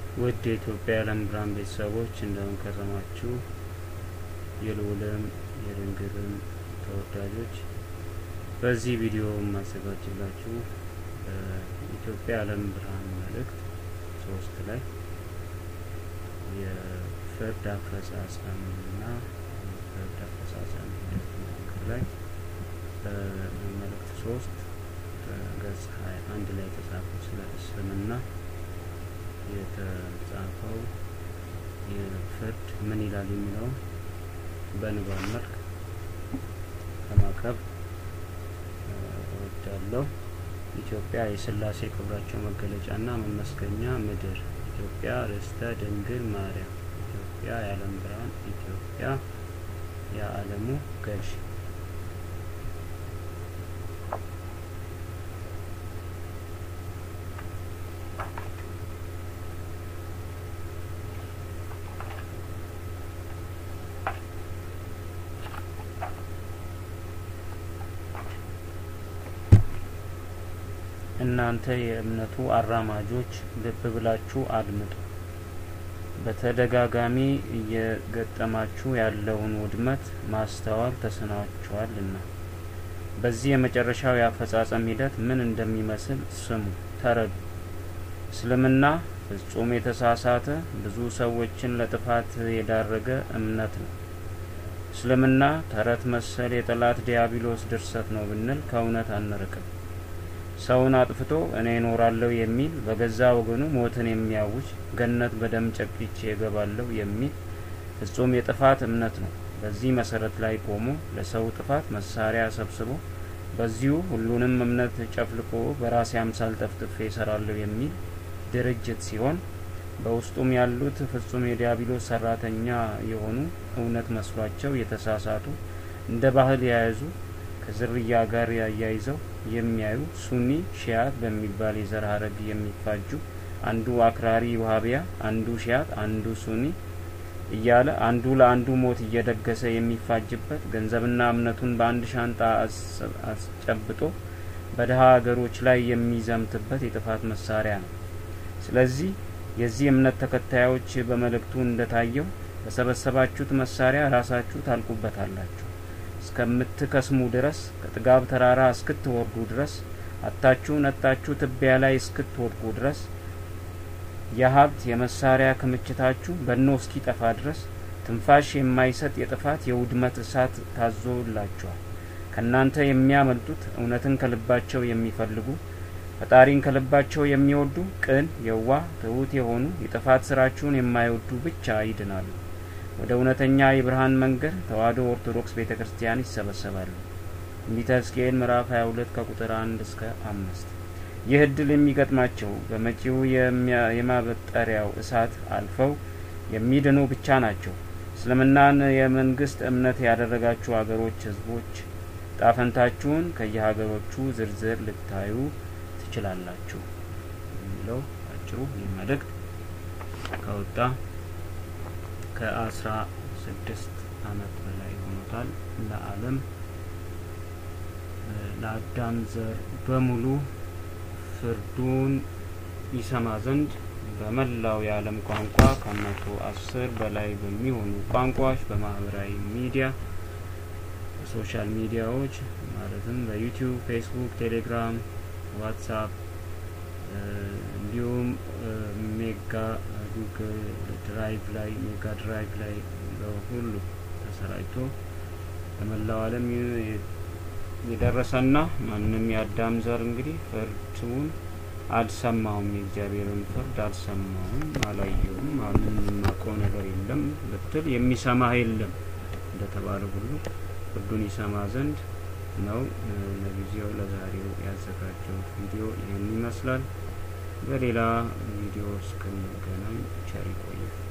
ውድ የኢትዮጵያ የዓለም ብርሃን ቤተሰቦች እንደምን ከረማችሁ? የልዑልም የድንግልም ተወዳጆች በዚህ ቪዲዮ የማዘጋጅላችሁ በኢትዮጵያ የዓለም ብርሃን መልእክት ሶስት ላይ የፍርድ አፈጻጸምና የፍርድ አፈጻጸም ሂደት ምክክር ላይ በመልእክት ሶስት ገጽ ሀያ አንድ ላይ የተጻፈው ስለ እስልምና የተጻፈው የፍርድ ምን ይላል የሚለውን በንባብ መልክ ለማቅረብ እወዳለሁ። ኢትዮጵያ የሥላሴ ክብራቸው መገለጫና መመስገኛ ምድር፣ ኢትዮጵያ ርስተ ድንግል ማርያም፣ ኢትዮጵያ የዓለም ብርሃን፣ ኢትዮጵያ የዓለሙ ገዥ። እናንተ የእምነቱ አራማጆች ልብ ብላችሁ አድምጡ። በተደጋጋሚ እየገጠማችሁ ያለውን ውድመት ማስተዋል ተስኗችኋልና በዚህ የመጨረሻው የአፈጻጸም ሂደት ምን እንደሚመስል ስሙ፣ ተረዱ። እስልምና ፍጹም የተሳሳተ ብዙ ሰዎችን ለጥፋት የዳረገ እምነት ነው። እስልምና ተረት መሰል የጠላት ዲያብሎስ ድርሰት ነው ብንል ከእውነት አንርቅም። ሰውን አጥፍቶ እኔ እኖራለሁ የሚል በገዛ ወገኑ ሞትን የሚያውጅ ገነት በደም ጨቅቼ እገባለሁ የሚል ፍጹም የጥፋት እምነት ነው። በዚህ መሰረት ላይ ቆሞ ለሰው ጥፋት መሳሪያ ሰብስቦ በዚሁ ሁሉንም እምነት ጨፍልቆ በራሴ አምሳል ጠፍጥፌ እሰራለሁ የሚል ድርጅት ሲሆን በውስጡም ያሉት ፍጹም የዲያብሎስ ሰራተኛ የሆኑ እውነት መስሏቸው የተሳሳቱ እንደ ባህል የያዙ ከዝርያ ጋር ያያይዘው የሚያዩ ሱኒ ሺያት በሚባል የዘር ሀረግ የሚፋጁ አንዱ አክራሪ ውሀቢያ፣ አንዱ ሺያት፣ አንዱ ሱኒ እያለ አንዱ ለአንዱ ሞት እየደገሰ የሚፋጅበት ገንዘብና እምነቱን በአንድ ሻንጣ አስጨብጦ በድሀ ሀገሮች ላይ የሚዘምትበት የጥፋት መሳሪያ ነው። ስለዚህ የዚህ እምነት ተከታዮች በመልእክቱ እንደታየው በሰበሰባችሁት መሳሪያ ራሳችሁ ታልቁበታላችሁ እስከምትከስሙ ድረስ ከጥጋብ ተራራ እስክትወርዱ ድረስ አታችሁ ነጣችሁ ትቢያ ላይ እስክትወድቁ ድረስ የሀብት የመሳሪያ ክምችታችሁ በኖ እስኪጠፋ ድረስ ትንፋሽ የማይሰጥ የጥፋት የውድመት እሳት ታዞላችኋል። ከእናንተ የሚያመልጡት እውነትን ከልባቸው የሚፈልጉ ፈጣሪን ከልባቸው የሚወዱ ቅን፣ የዋህ፣ ትሑት የሆኑ የጥፋት ስራችሁን የማይወዱ ብቻ ይድናሉ። ወደ እውነተኛ የብርሃን መንገድ ተዋሕዶ ኦርቶዶክስ ቤተ ክርስቲያን ይሰበሰባሉ። ትንቢተ ሕዝቅኤል ምዕራፍ 22 ከቁጥር 1 እስከ አምስት ይህ እድል የሚገጥማቸው በመጪው የማበጠሪያው እሳት አልፈው የሚድኑ ብቻ ናቸው። እስልምናን የመንግስት እምነት ያደረጋችሁ አገሮች፣ ህዝቦች ጣፈንታችሁን ከየሀገሮቹ ዝርዝር ልታዩ ትችላላችሁ የሚለው አጭሩ ይህ መልእክት ከወጣ ከአስራ ስድስት አመት በላይ ሆኖታል። ለዓለም ለአዳም ዘር በሙሉ ፍርዱን ይሰማ ዘንድ በመላው የዓለም ቋንቋ ከመቶ አስር በላይ በሚሆኑ ቋንቋዎች በማህበራዊ ሚዲያ በሶሻል ሚዲያዎች ማለትም በዩቲዩብ፣ ፌስቡክ፣ ቴሌግራም፣ ዋትሳፕ እንዲሁም ሜጋ ጉግል ድራይቭ ላይ ሜጋ ድራይቭ ላይ በሁሉ ተሰራጭቶ በመላው ዓለም የደረሰና ማንም የአዳም ዘር እንግዲህ ፍርዱን አልሰማውም፣ የእግዚአብሔርን ፍርድ አልሰማውም፣ አላየውም፣ ማንም የማውቀው ነገር የለም ብትል የሚሰማህ የለም እንደተባለ ሁሉ ፍርዱን ይሰማ ዘንድ ነው። ለጊዜው ለዛሬው ያዘጋጀሁት ቪዲዮ ይህን ይመስላል። በሌላ ቪዲዮ እስክንገናኝ ቸር ይቆያል።